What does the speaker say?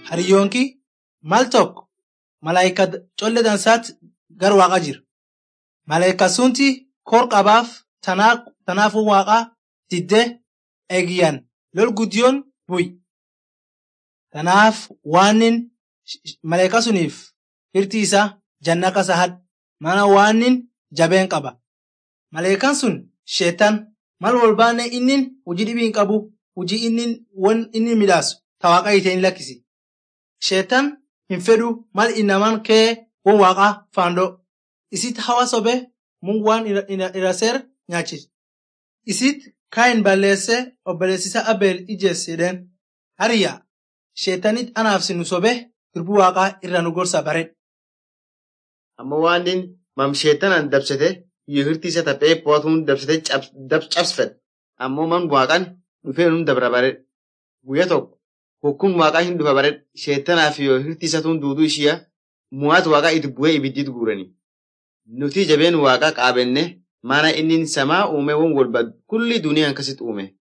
Hariyyoonki mal tokko malaayika colle dansaatti gar waaqa jira. Malaayika sunti kor qabaaf tanaafuu waaqa diddee eegiyyan lol guddiyoon bu'i. Tanaaf waanin malaayika suniif hirti isaa janna kasa hadhe maana waanin jabeen qaba. Malaayikaan sun sheetan mal wolbaanne innin hujii dhibii hin qabu hujii innin won inni midhaasu ta waaqa hiite hin lakkisi. Sheetan hin fedhu mal inamaan kee won waaqaa faando isit hawa sobe Mungu waan ira seer nyaachis. Isit Kaayin balleesse obboleessisa Abeel ijeesse jedheen hariyyaa sheetanit anaaf sinu sobe dirbuu waaqaa irra nu gorsa baredha. Amma waanin mam sheetanan dabsete yoo hirti isa taphee poatuun dabsete cabsfed ammoo man waaqan dhufee nun dabra baredha. Guyya tokko hukkuun waaqaa hin dhufa baredha sheetanaaf yoo hirti isa tun duuduu ishiya mu'aat waaqaa itti bu'ee ibiddit guurani. Nuti jabeen waaqaa qaabenne maana inni samaa uume won walba kulli duniyaan kasit uume.